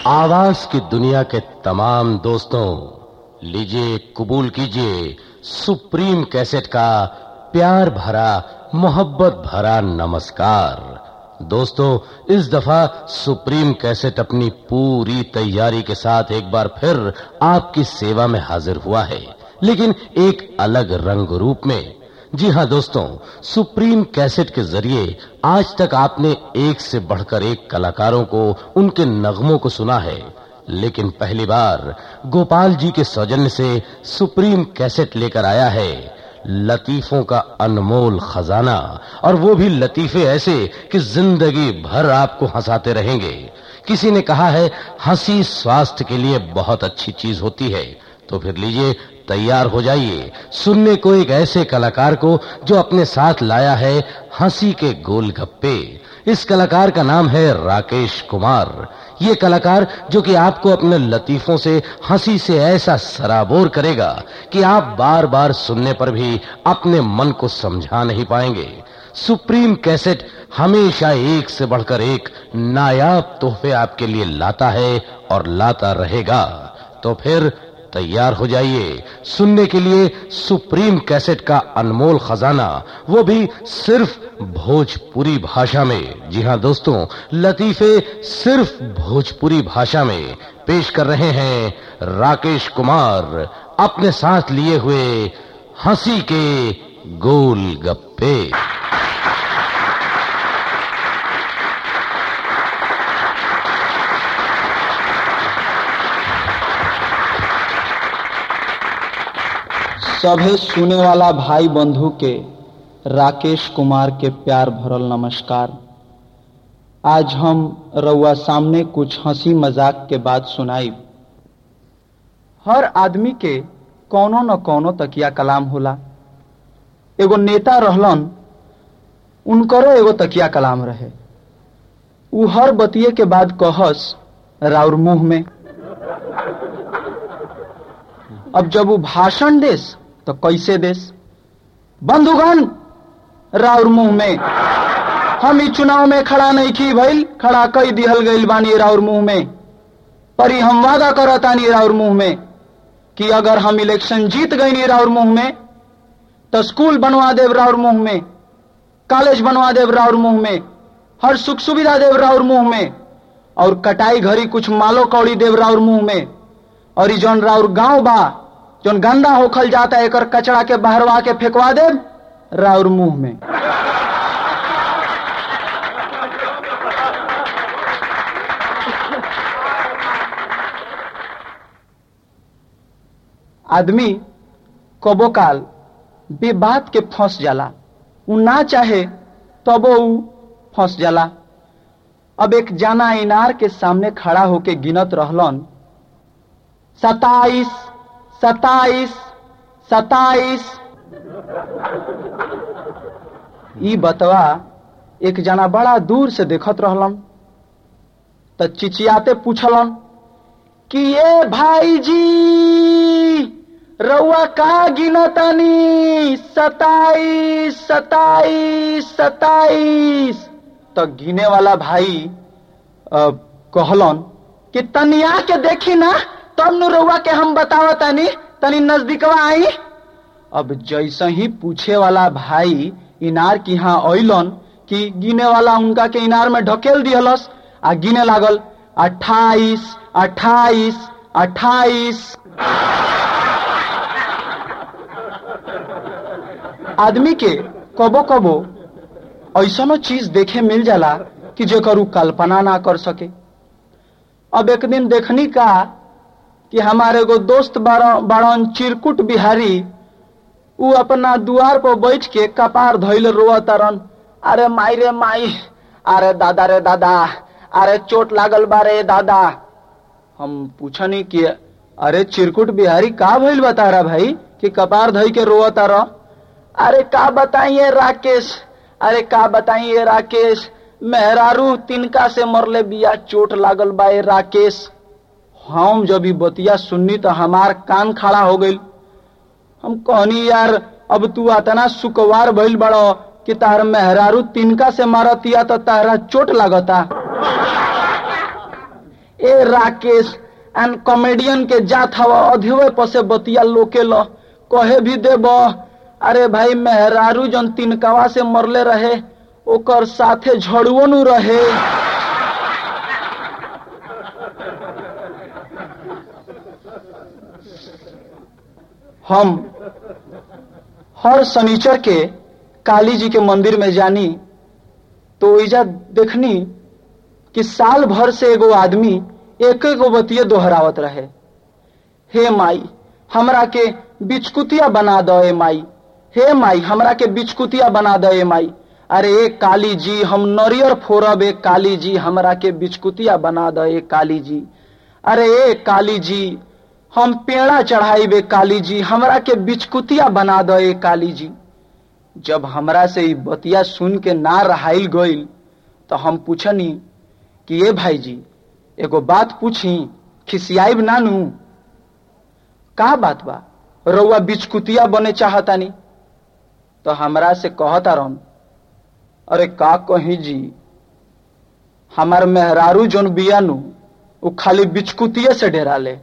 आवाज की दुनिया के तमाम दोस्तों लीजिए कबूल कीजिए सुप्रीम कैसेट का प्यार भरा मोहब्बत भरा नमस्कार दोस्तों इस दफा सुप्रीम कैसेट अपनी पूरी तैयारी के साथ एक बार फिर आपकी सेवा में हाजिर हुआ है लेकिन एक अलग रंग रूप में जी हाँ दोस्तों सुप्रीम कैसेट के जरिए आज तक आपने एक से बढ़कर एक कलाकारों को उनके नगमों को सुना है लेकिन पहली बार गोपाल जी के सौजन्य से सुप्रीम कैसेट लेकर आया है लतीफों का अनमोल खजाना और वो भी लतीफे ऐसे कि जिंदगी भर आपको हंसाते रहेंगे किसी ने कहा है हंसी स्वास्थ्य के लिए बहुत अच्छी चीज होती है तो फिर लीजिए तैयार हो जाइए सुनने को एक ऐसे कलाकार को जो अपने साथ लाया है हंसी के गोलगप्पे इस कलाकार का नाम है राकेश कुमार ये कलाकार जो कि आपको अपने लतीफों से हंसी से ऐसा सराबोर करेगा कि आप बार बार सुनने पर भी अपने मन को समझा नहीं पाएंगे सुप्रीम कैसेट हमेशा एक से बढ़कर एक नायाब तोहफे आपके लिए लाता है और लाता रहेगा तो फिर तैयार हो जाइए सुनने के लिए सुप्रीम कैसेट का अनमोल खजाना वो भी सिर्फ भोजपुरी भाषा में जी हाँ दोस्तों लतीफे सिर्फ भोजपुरी भाषा में पेश कर रहे हैं राकेश कुमार अपने साथ लिए हुए हंसी के गोल गप्पे सभे सुने वाला भाई बंधु के राकेश कुमार के प्यार भरल नमस्कार आज हम रउआ सामने कुछ हंसी मजाक के बात सुनाई हर आदमी के कौनो न कौनो तकिया कलाम होला एगो नेता रहलन उनकरो एगो तकिया कलाम रहे उ हर बतिये के बाद कहस राउर मुंह में अब जब वो भाषण देस तो कैसे देस बंधुगण राउर मुंह में हम ई चुनाव में खड़ा नहीं की भइल खड़ा कई दिहल गईल बानी राउर मुंह में पर ई हम वादा करतानी राउर मुंह में कि अगर हम इलेक्शन जीत गई राउर मुंह में तो स्कूल बनवा देव राउर मुंह में कॉलेज बनवा देव राउर मुंह में हर सुख सुविधा देव राउर मुंह में और कटाई घड़ी कुछ मालो कौड़ी देव राउर मुंह में और ई जौन राउर गांव बा जौन गंदा होखल जाता एकर कचड़ा के बहरवा के फेंकवा दे राउर मुंह में आदमी कबो काल बेबात के फंस जाला उ ना चाहे तबो उ फंस जाला अब एक जाना इनार के सामने खड़ा होके गिनत रहलन सताइस सताइस सताइस ई बतवा एक जना बड़ा दूर से देखत रहलन त चिचियाते पूछलन कि ये भाई जी रउआ का गिनतानी सताइस सताइस सताइस तो गिने वाला भाई आ, कहलन कि तनिया के देखी ना तब नु रउआ के हम बतावतानी तनी नजदीकवा आई अब जैसे ही पूछे वाला भाई इनार की यहाँ अलन कि गिने वाला उनका के इनार में ढकेल दिहलस आ गिने लागल अट्ठाईस अट्ठाईस अट्ठाईस आदमी के कबो कबो ऐसा चीज देखे मिल जाला कि जेकर कल्पना ना कर सके अब एक दिन देखनी का कि हमारे एगो दोस्त बाड़न चिरकुट बिहारी उ अपना दुआर पर बैठ के कपार धैल रोआ तारन अरे माई रे माई अरे दादा रे दादा अरे चोट लागल बारे दादा हम पूछनी कि अरे चिरकुट बिहारी का भइल बता रहा भाई कि कपार धई के रोआ तारा अरे का बताइए राकेश अरे का बताइए राकेश मेहरारू तिनका से मरले बिया चोट लागल बा राकेश हम जब ई बतिया सुननी तो हमार कान खड़ा हो गई हम कहनी यार अब तू अतना सुकवार भइल बड़ो कि तार मेहरारू तिनका से मारतिया तो तारा चोट लागता ए राकेश एन कॉमेडियन के जात हवा अधेवे पसे बतिया लोके ल कहे भी देब अरे भाई मेहरारू जन तिनकवा से मरले रहे ओकर साथे झड़ुओ नु रहे हम हर शनिचर के काली जी के मंदिर में जानी तो ओइजा देखनी कि साल भर से एगो आदमी एक एगो बतिये दोहरावत रहे हे माई हमरा के बिचकुतिया बना दो ए माई हे माई हमरा के बिचकुतिया बना दो ए माई अरे ए काली जी हम नरियर फोरब ए काली जी हमरा के बिचकुतिया बना दो ए काली जी अरे ए काली जी हम पेड़ा चढ़ाई बे काली जी हमरा के बिचकुतिया बना दो ए काली जी जब हमरा से ई बतिया सुन के ना रहाइल गइल तो हम पूछनी कि ए भाई जी एगो बात पूछी खिसियाइब नानू का बात बा रउआ बिचकुतिया बने चाहतानी तो हमरा से कहता रन अरे का कही जी हमार मेहरारू जोन बियानु उ खाली बिचकुतिये से डेरा ले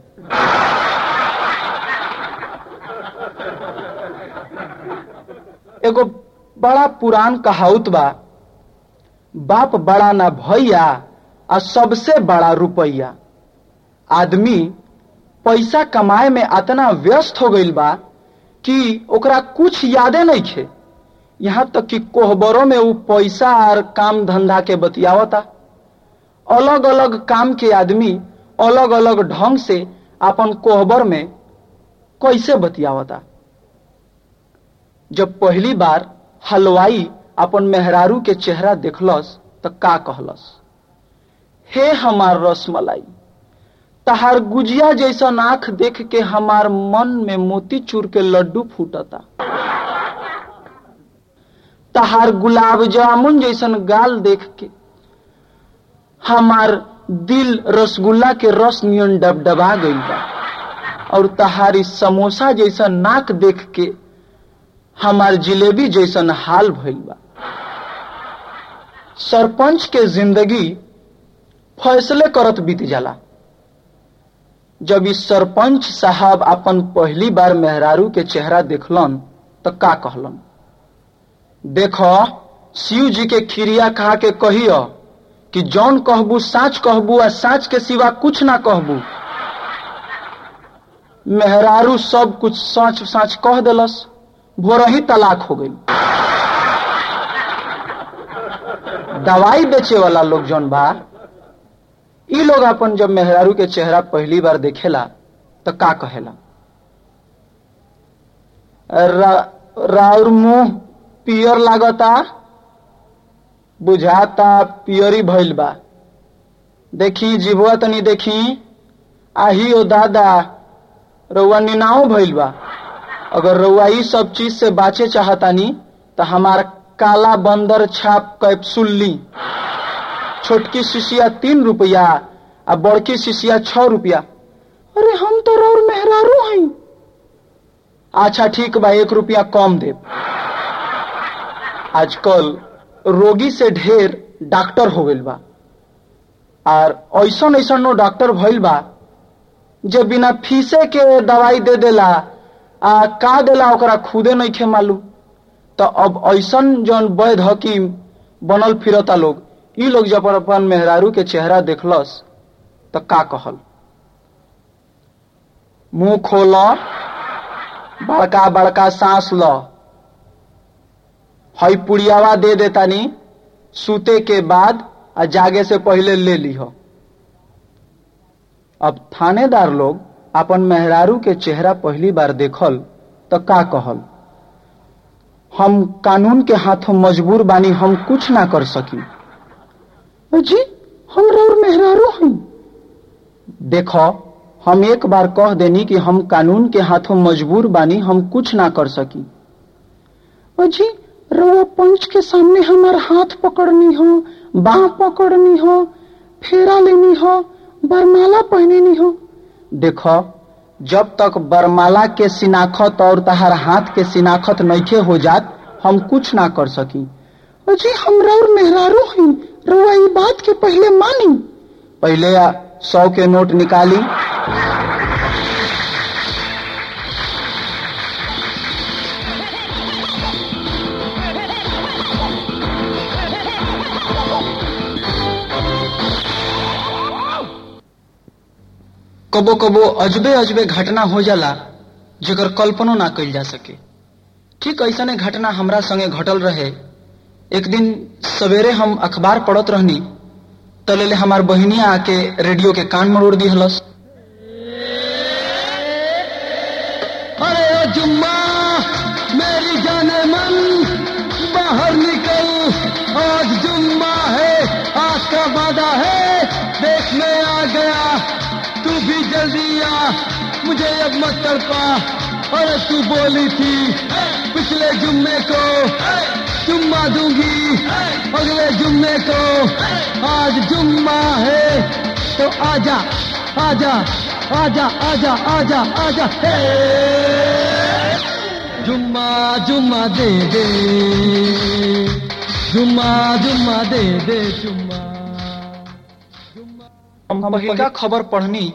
एगो बड़ा पुरान कहावत बा बाप बड़ा ना भैया आ सबसे बड़ा रुपैया आदमी पैसा कमाए में अतना व्यस्त हो गईल बा कि ओकरा कुछ यादे नहीं खे यहाँ तक कि कोहबरों में उ पैसा और काम धंधा के बतियावता अलग अलग काम के आदमी अलग अलग ढंग से अपन कोहबर में कैसे बतियावता जब पहली बार हलवाई अपन मेहरारू के चेहरा देखलस तो का कहलस हे हमार रसमलाई तहार गुजिया जैसा आंख देख के हमार मन में मोती चूर के लड्डू फूटता तहार गुलाब जामुन जैसन गाल देख के हमार दिल रसगुल्ला के रस नियन डबडबा गईल बा और तहारी समोसा जैसा नाक देख के हमार जिलेबी जैसन हाल भइल बा सरपंच के जिंदगी फैसले करत बीत जाला जब इस सरपंच साहब अपन पहली बार मेहरारू के चेहरा देखलन तो का कहलन देखो शिव जी के खिरिया खा के कहियो कि जौन कहबू साच कहबू आ साच के सिवा कुछ ना कहबू मेहरारू सब कुछ सच साच कह दिलस भोर ही तलाक हो गई दवाई बेचे वाला लोग जौन बा ई लोग अपन जब मेहरारू के चेहरा पहली बार देखेला तो का कहेला रा, राउर मुंह पियर लागता बुझाता पियरी भइल बा देखी जीवुआ तनी देखी आही ओ दादा रउआ निनाओ भइल बा अगर रउआ ई सब चीज से बाचे चाहतानी तो हमार काला बंदर छाप कैप्सूल ली छोटकी शिशिया तीन रुपया आ बड़की शिशिया छ रुपया अरे हम तो रौर मेहरारू हई अच्छा ठीक बा एक रुपया कम देब आजकल रोगी से ढेर डॉक्टर हो गइल बा और ऐसन ऐसन नो डॉक्टर भइल बा जे बिना फीसे के दवाई दे देला आ का देला ओकरा खुदे नहीं खे मालूम तो अब ऐसन जौन वैध हकीम बनल फिरता लोग ई लोग जब अपन मेहरारू के चेहरा देखलस तो का कहल मुंह खोल बड़का बड़का सांस ल हई पुड़ियावा दे देतानी सूते के बाद आ जागे से पहले ले लीह अब थानेदार लोग अपन मेहरारू के चेहरा पहली बार देखल तो का कहल हम कानून के हाथों मजबूर बानी हम कुछ ना कर सकी जी हम रौर मेहरारू हैं देखो हम एक बार कह देनी कि हम कानून के हाथों मजबूर बानी हम कुछ ना कर सकी जी रवा पंच के सामने हमार हाथ पकड़नी हो बाह पकड़नी हो फेरा लेनी हो बरमाला पहननी हो देखो जब तक बरमाला के सिनाखत और तहार हाथ के सिनाखत नइखे हो जात हम कुछ ना कर सकी जी हम रौर मेहरारू हैं रउआ ई बात के पहले मानी पहले सौ के नोट निकाली कबो कबो अजबे अजबे घटना हो जाला जेकर कल्पनो ना कइल जा सके ठीक ऐसने घटना हमरा संगे घटल रहे एक दिन सवेरे हम अखबार पढ़त रहनी तलेले हमार बहिनिया आके रेडियो के कान मरोड़ दी हलस अरे ओ जुम्मा मेरी जाने मन बाहर निकल आज जुम्मा है आज का वादा है देश में आ गया तू भी जल्दी आ मुझे अब मत तड़पा अरे तू बोली थी पिछले जुम्मे को जुम्मा दूंगी अगले जुम्मे को आज जुम्मा है तो आजा आजा आजा आजा आजा आजा हे जुम्मा जुम्मा दे दे जुम्मा जुम्मा दे दे जुम्मा हम पहिलका खबर पढ़नी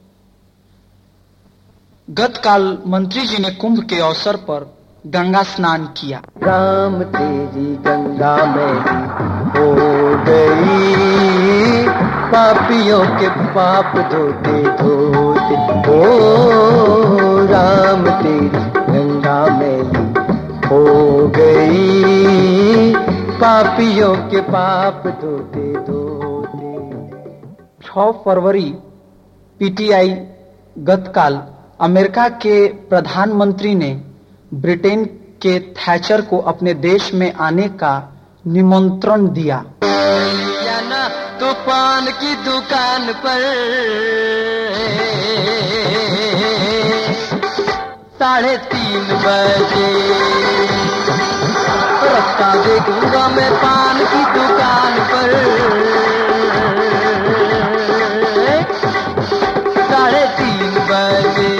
गत काल मंत्री जी ने कुंभ के अवसर पर गंगा स्नान किया राम तेरी गंगा में हो गई पापियों के पाप धोते धोते ओ राम तेरी गंगा में हो गई पापियों के पाप धोते धोते 6 फरवरी पीटीआई गतकाल अमेरिका के प्रधानमंत्री ने ब्रिटेन के थैचर को अपने देश में आने का निमंत्रण दिया या ना तूफान की दुकान पर साढ़े तीन बजे रास्ता देखूंगा मैं पान की दुकान पर साढ़े तीन बजे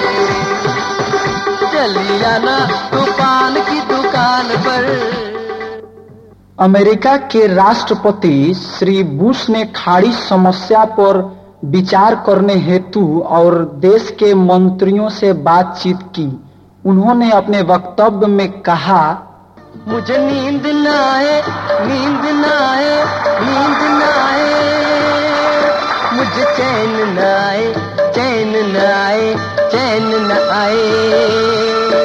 चली आना तूफान की दुकान पर अमेरिका के राष्ट्रपति श्री बुश ने खाड़ी समस्या पर विचार करने हेतु और देश के मंत्रियों से बातचीत की उन्होंने अपने वक्तव्य में कहा मुझे नींद न आए नींद न आए नींद न आए मुझे चैन न आए चैन न आए चैन न आए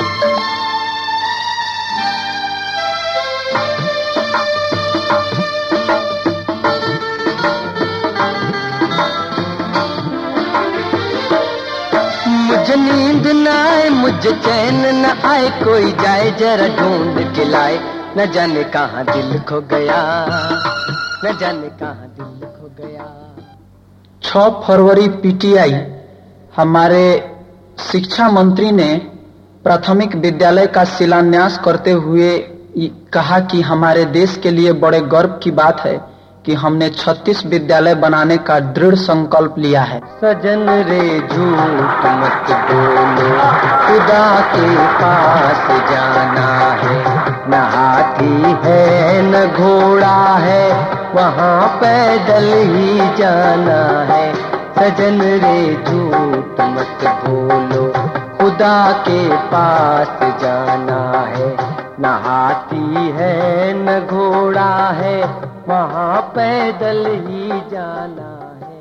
मुझे नींद न आए मुझे चैन न आए कोई जाए जरा ढूंढ के लाए न जाने कहाँ दिल खो गया न जाने कहाँ दिल खो गया 6 फरवरी पीटीआई हमारे शिक्षा मंत्री ने प्राथमिक विद्यालय का शिलान्यास करते हुए ये कहा कि हमारे देश के लिए बड़े गर्व की बात है कि हमने 36 विद्यालय बनाने का दृढ़ संकल्प लिया है सजन रे झूठ मत बोलो खुदा के पास जाना है न हाथी है न घोड़ा है वहाँ पैदल ही जाना है सजन रे झूठ मत बोलो खुदा के पास जाना है न हाथी है न घोड़ा है वहाँ पैदल ही जाना है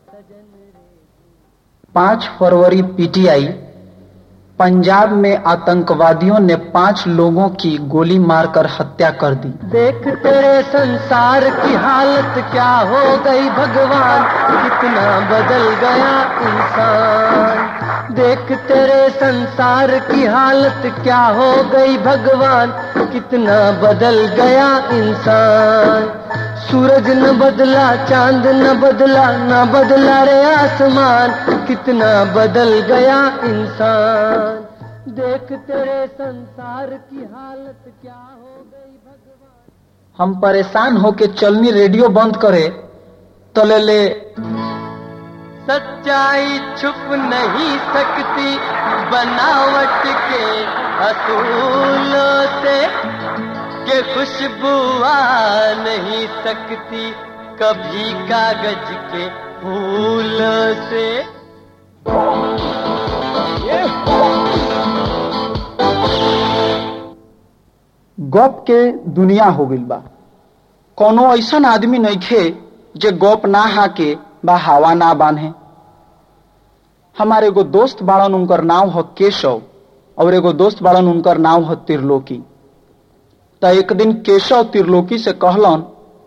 5 फरवरी पीटीआई पंजाब में आतंकवादियों ने पांच लोगों की गोली मारकर हत्या कर दी देख तेरे संसार की हालत क्या हो गई भगवान कितना बदल गया इंसान देख तेरे संसार की हालत क्या हो गई भगवान कितना बदल गया इंसान सूरज न बदला चांद न बदला न बदला रे आसमान कितना बदल गया इंसान देख तेरे संसार की हालत क्या हो गई भगवान हम परेशान होके चलनी रेडियो बंद करे तलेले सच्चाई छुप नहीं सकती बनावट के असूलों से के खुशबू आ नहीं सकती कभी कागज के फूल से गप के दुनिया हो गइल बा कोनो ऐसन आदमी नइखे जे गप ना हाके बा हवा ना बांधे हमारे एगो दोस्त बाड़न उनकर नाम ह केशव और एगो दोस्त बाड़न उनकर नाम ह त्रिलोकी त एक दिन केशव त्रिलोकी से कहलन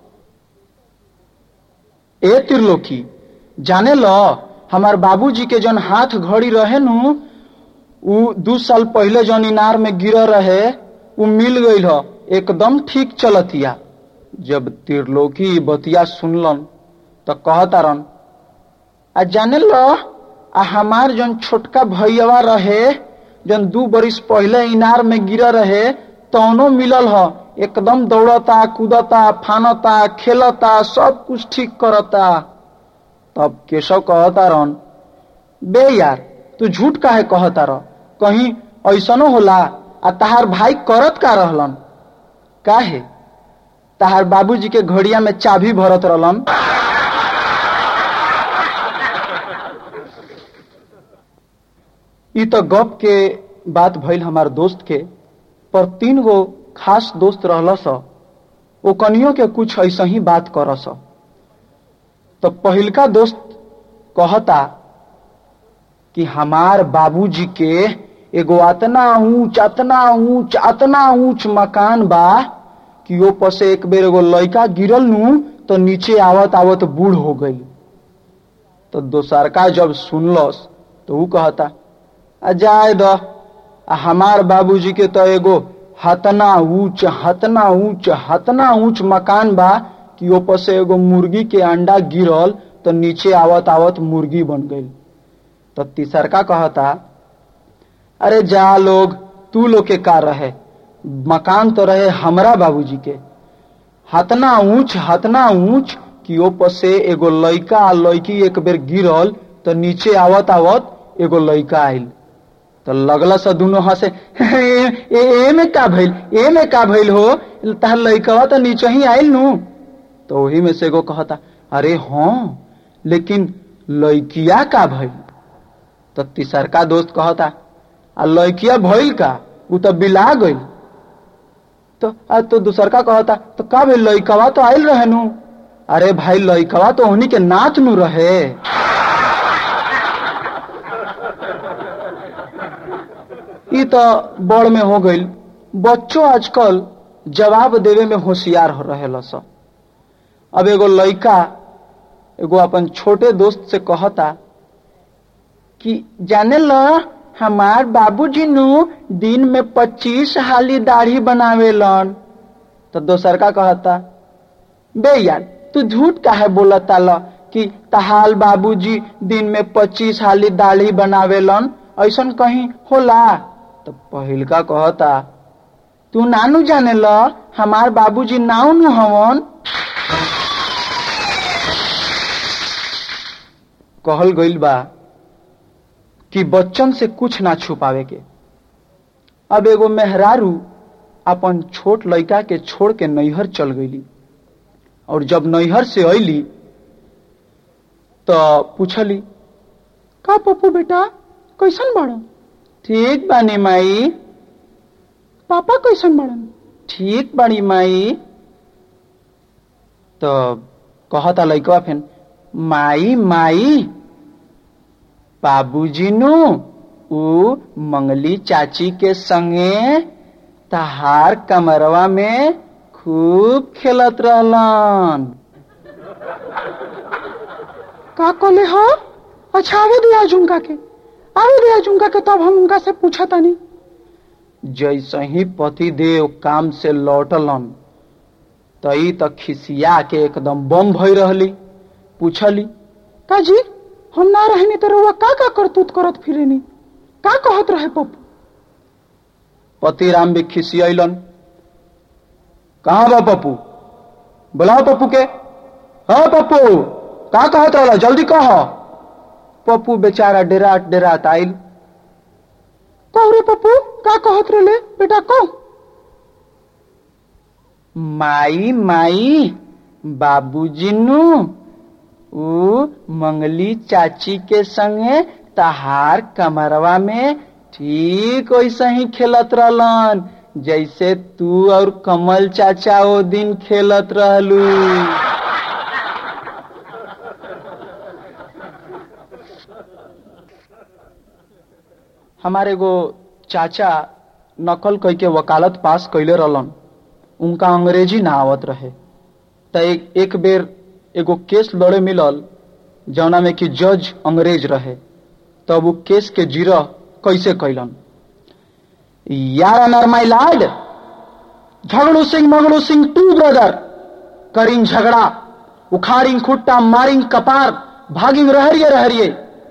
ए त्रिलोकी जाने ल हमार बाबूजी के जन हाथ घड़ी रहे नु उ दू साल पहले जन इनार में गिर रहे उ मिल गईल ह एकदम ठीक चलतिया जब त्रिलोकी ई बतिया सुनलन त कहतारन आ जाने ल आ हमार जन छोटका भैया रहे जन दू बरिस पहले इनार में गिर रहे तौनो मिलल ह एकदम दौड़ता कूदता फानता खेलता सब कुछ ठीक करता तब केशव कहता रहन बे यार तू झूठ काहे कहता रह कहीं ऐसनो होला आ तहार भाई करत का रहलन काहे तहार बाबूजी के घड़िया में चाबी भरत रहलन ई तो गप के बात भइल हमार दोस्त के पर तीन गो खास दोस्त रहलस ओ कनियो के कुछ ऐसा ही बात करस तो पहिलका दोस्त कहता कि हमार बाबूजी के एगो अतना ऊंच अतना ऊंच अतना ऊंच मकान बा कि ओ पर से एक बेर एगो लड़का गिरल नू तो नीचे आवत आवत बूढ़ हो गई तो दोसरका जब सुनलस तो ऊ कहता आ जाए द आ हमार बाबूजी के तो एगो हतना ऊंच हतना ऊंच हतना ऊंच मकान बा कि ऊपर से एगो मुर्गी के अंडा गिरल तो नीचे आवत आवत मुर्गी बन गई तो तीसरका कहता अरे जा लोग तू लोग के का रहे मकान तो रहे हमरा बाबूजी के हतना ऊंच हतना ऊंच कि ऊपर से एगो लड़का आ लड़की एक बेर गिरल तो नीचे आवत आवत एगो लड़का आइल तो लगल से दोनों हंसे ए, ए, ए में का भइल ए में का भइल हो तहार लड़कवा तो नीचे ही आइल नू तो वही में से एगो कहता अरे हाँ लेकिन लड़किया का भइल तो तीसरका दोस्त कहता आ लड़किया भइल का उ तो बिला गइल तो आ तो दूसरका कहता तो का भइल लड़कवा तो आइल रहे नू अरे भाई लड़कवा तो उन्हीं के नाच नू रहे ई तो बड़ में हो गईल बच्चों आजकल जवाब देवे में होशियार हो रहे लस अब एगो लड़का एगो अपन छोटे दोस्त से कहता कि जाने ल हमार बाबूजी नु दिन में पच्चीस हाली दाढ़ी बनावेलन तो दोसर का कहता बे यार तू झूठ काहे बोलता ल कि तहाल बाबूजी दिन में पच्चीस हाली दाढ़ी बनावेलन ऐसन कहीं होला तो पहिल का कहता तू नानू जाने ल हमार बाबूजी नाव नु हवन कहल गइल बा कि बच्चन से कुछ ना छुपावे के अब एगो मेहरारू अपन छोट लड़का के छोड़ के नैहर चल गईली और जब नैहर से अली तो पूछली का पप्पू बेटा कैसन बाड़न ठीक बानी माई पापा कैसन बाड़न ठीक बाड़ी माई तो कहता लड़कवा फिर माई माई बाबूजी नु उ मंगली चाची के संगे तहार कमरवा में खूब खेलत रहलन का कहले हो अच्छा आवे दे आज उनका के आवे दे आज उनका के तब हम उनका से पूछा तानी जैसे ही पति देव काम से लौटलन तई तक खिसिया के एकदम बम भई रहली पूछली का जी हम ना रहनी तो रउआ का का करतूत करत फिरेनी का कहत रहे पप्पू पति राम भी खिसियलन कहाँ बा पप्पू बुलाओ पप्पू के हाँ पप्पू का कहत रहला जल्दी कह पप्पू बेचारा डेराट डेराट आइल कह रे पप्पू का कहत रहले बेटा कह माई माई बाबूजी नु ऊ मंगली चाची के संगे तहार कमरवा में ठीक वैसे ही खेलत रहलन जैसे तू और कमल चाचा ओ दिन खेलत रहलू हमारे एगो चाचा नकल कह के वकालत पास कैले रहलन उनका अंग्रेजी ना आवत रहे त एक, एक बेर एगो केस लड़े मिलल जौना में कि जज अंग्रेज रहे तब वो केस के जीरा कैसे कैलन यार अनर my lord Jhagdu Singh Magdu Singh two brother करिंग झगड़ा उखाड़िंग खुट्टा मारिंग कपार भागिंग रहरिये रहरिये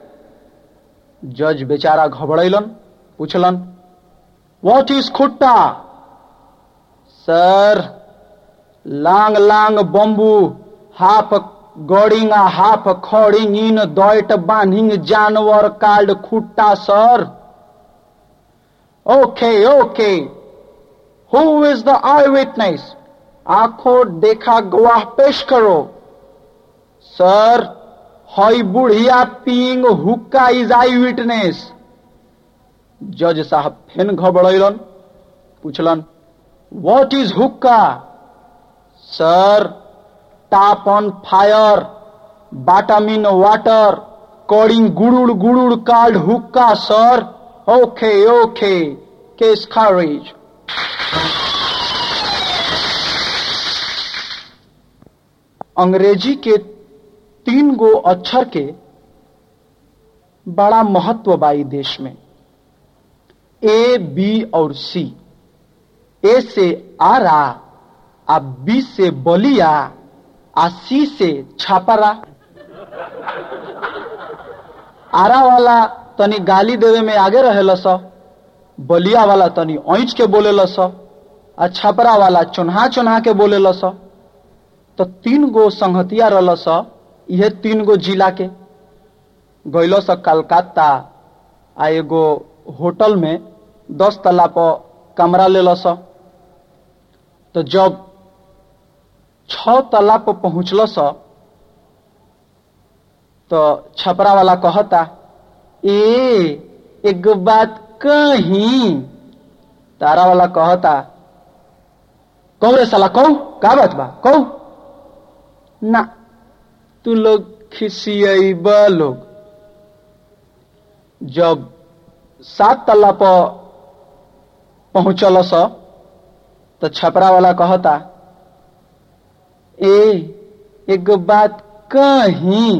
जज बेचारा घबड़ैलन पूछलन व्हाट इज खुट्टा सर लांग लांग बम्बू हाफ गड़िंग आ हाफ खड़िंग इन दैट बांधिंग जानवर काल्ड खुट्टा सर ओके ओके हु इज द आई विटनेस आंखों देखा गवाह पेश करो सर हई बुढ़िया पींग हुक्का इज आई विटनेस जज साहब फेन घबड़ैलन पूछलन what is hookah sir top on fire bottom in water कॉडिंग गुड़ुड़ गुड़ुड़ कार्ड हुक्का सर ओके ओके केस खारिज अंग्रेजी के तीन गो अक्षर के बड़ा महत्व बाई देश में ए बी और सी ए से आरा आ बी से बलिया आ सी से छापरा आरा वाला तनी गाली देवे में आगे रहेला स बलिया वाला तनी ऐंच के बोलेला स आ छपरा वाला चुन्हा चुन्हा के बोलेला स तो तीन गो संहतिया रहल स इहे तीन गो जिला के गैलो स कलकत्ता आ एगो होटल में दस तला पर कमरा ले स तो जब छ तला पर पहुंचल स तो छपरा वाला कहता ए एक बात कहीं तारा वाला कहता कहो रे साला कहो का बात बा कहो ना तू लोग खिसियब लोग जब सात तल्ला पर पहुंचल स तो छपरा वाला कहता ए एक बात कहीं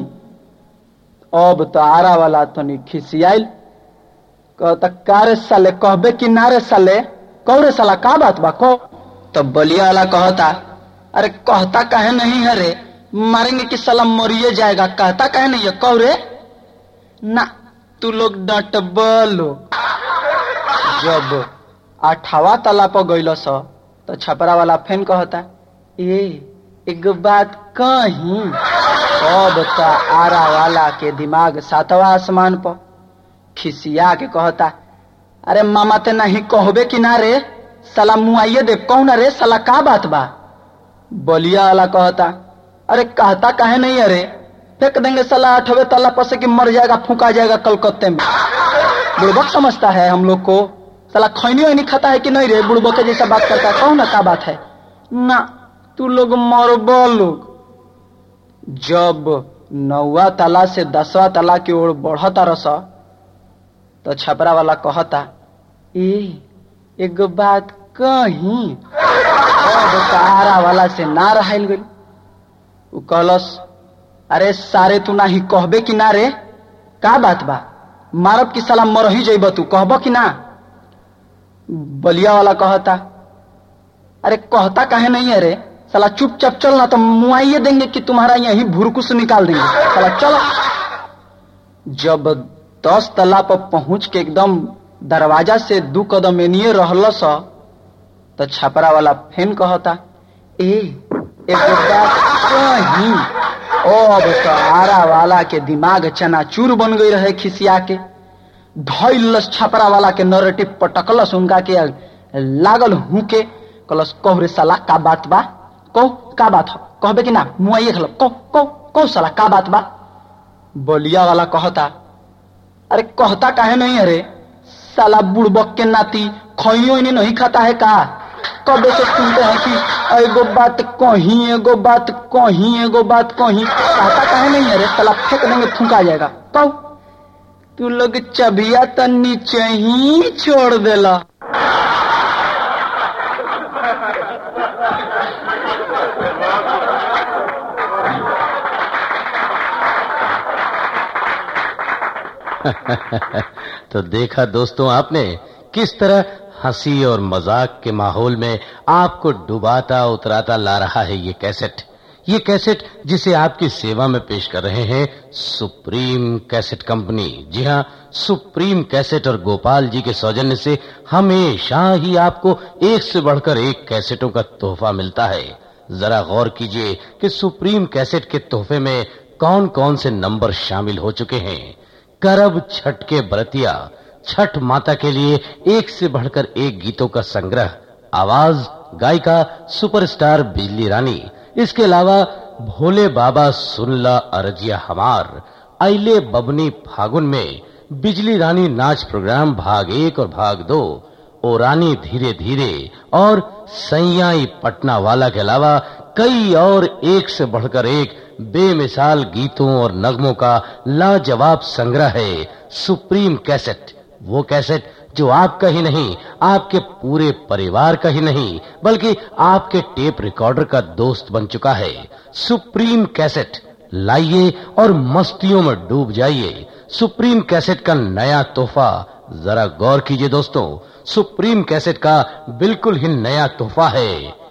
अब तो आरा वाला तनी खिसियाइल कहता का रे साले कहबे कि ना रे साले कहो रे साला का बात बा कहो तो बलिया वाला कहता अरे कहता कहे नहीं है रे मारेंगे कि साला मरिए जाएगा कहता कहे नहीं है कहो रे ना तू लोग डटब लोग जब अठावा तला पर गइल स तो छपरा वाला फेन कहता ए एक बात कहीं अब तो आरा वाला के दिमाग सातवा आसमान पर खिसिया के कहता अरे मामा ते नहीं कहबे कि ना रे साला मुआइए दे कहू ना रे साला का बात बा बलिया वाला कहता अरे कहता काहे नहीं अरे फेंक देंगे साला आठवें तला पर से कि मर जाएगा फूका जाएगा कलकत्ते में बुड़बक समझता है हम लोग को साला खैनी वैनी खाता है कि नहीं रे बुड़बक के जैसा बात करता है कहो ना का बात है ना तू लोग मरब लोग जब नौवा तला से दसवा तला की ओर बढ़ता रस तो छपरा वाला कहता ए एक बात कहीं अब सहारा वाला से ना रहल गई उ कहलस अरे सारे तू ना ही कहबे कि ना रे का बात बा मारब की साला मर ही जइब तू कहब कि ना बलिया वाला कहता अरे कहता काहे नहीं है रे साला चुपचाप चल ना तो मुआइए देंगे कि तुम्हारा यही भुरकुस निकाल देंगे साला चलो जब दस तला पर पहुंच के एकदम दरवाजा से दू कदम एनिए रहल स तो छपरा वाला फेन कहता ए एगो बात कहीं ओ अब सहारा वाला के दिमाग चनाचूर बन गई रहे खिसिया के धैलस छपरा वाला के नरेटिव पटकलस उनका के लागल हूँ के कलस कह रे साला का बात बा कहो का बात हो कहबे कि ना मुआइए खलब कहो कहो कौ साला का बात बा बलिया वाला कहता अरे कहता काहे नहीं अरे साला बुड़बक के नाती खइयो इन्हें नहीं खाता है का कब से सुनते हैं कि एगो बात कहीं एगो बात कहीं एगो बात कहीं कहता काहे नहीं अरे साला फेंक देंगे फूका जाएगा कहू तू लोग चबिया तो नीचे ही छोड़ देला तो देखा दोस्तों आपने किस तरह हंसी और मजाक के माहौल में आपको डुबाता उतराता ला रहा है ये कैसेट ये कैसेट जिसे आपकी सेवा में पेश कर रहे हैं सुप्रीम कैसेट कंपनी जी हाँ सुप्रीम कैसेट और गोपाल जी के सौजन्य से हमेशा ही आपको एक से बढ़कर एक कैसेटों का तोहफा मिलता है जरा गौर कीजिए कि सुप्रीम कैसेट के तोहफे में कौन कौन से नंबर शामिल हो चुके हैं करब छठ के बरतिया छठ माता के लिए एक से बढ़कर एक गीतों का संग्रह आवाज गायिका सुपरस्टार बिजली रानी इसके अलावा भोले बाबा सुनला अरजिया हमार आइले बबनी फागुन में बिजली रानी नाच प्रोग्राम भाग एक और भाग दो ओ रानी धीरे धीरे और सैयाई पटना वाला के अलावा कई और एक से बढ़कर एक बेमिसाल गीतों और नगमों का लाजवाब संग्रह है सुप्रीम कैसेट वो कैसेट जो आपका ही नहीं आपके पूरे परिवार का ही नहीं बल्कि आपके टेप रिकॉर्डर का दोस्त बन चुका है सुप्रीम कैसेट लाइए और मस्तियों में डूब जाइए सुप्रीम कैसेट का नया तोहफा जरा गौर कीजिए दोस्तों सुप्रीम कैसेट का बिल्कुल ही नया तोहफा है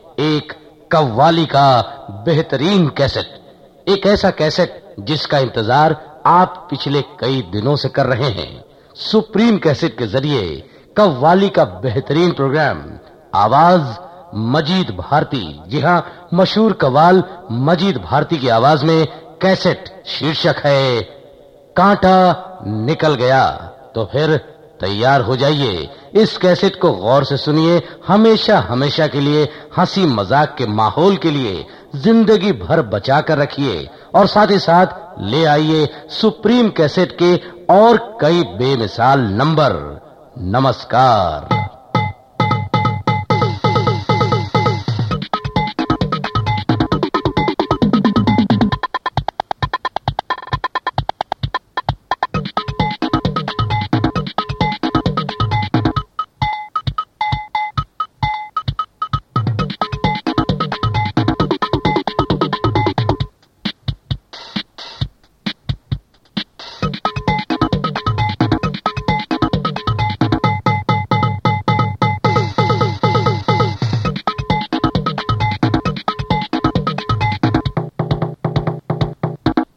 एक कव्वाली का बेहतरीन कैसेट एक ऐसा कैसेट जिसका इंतजार आप पिछले कई दिनों से कर रहे हैं सुप्रीम कैसेट के जरिए कव्वाली का बेहतरीन प्रोग्राम आवाज मजीद भारती जी हाँ मशहूर कव्वाल मजीद भारती की आवाज में कैसेट शीर्षक है कांटा निकल गया तो फिर तैयार हो जाइए इस कैसेट को गौर से सुनिए हमेशा हमेशा के लिए हंसी मजाक के माहौल के लिए जिंदगी भर बचा कर रखिए और साथ ही साथ ले आइए सुप्रीम कैसेट के और कई बेमिसाल नंबर नमस्कार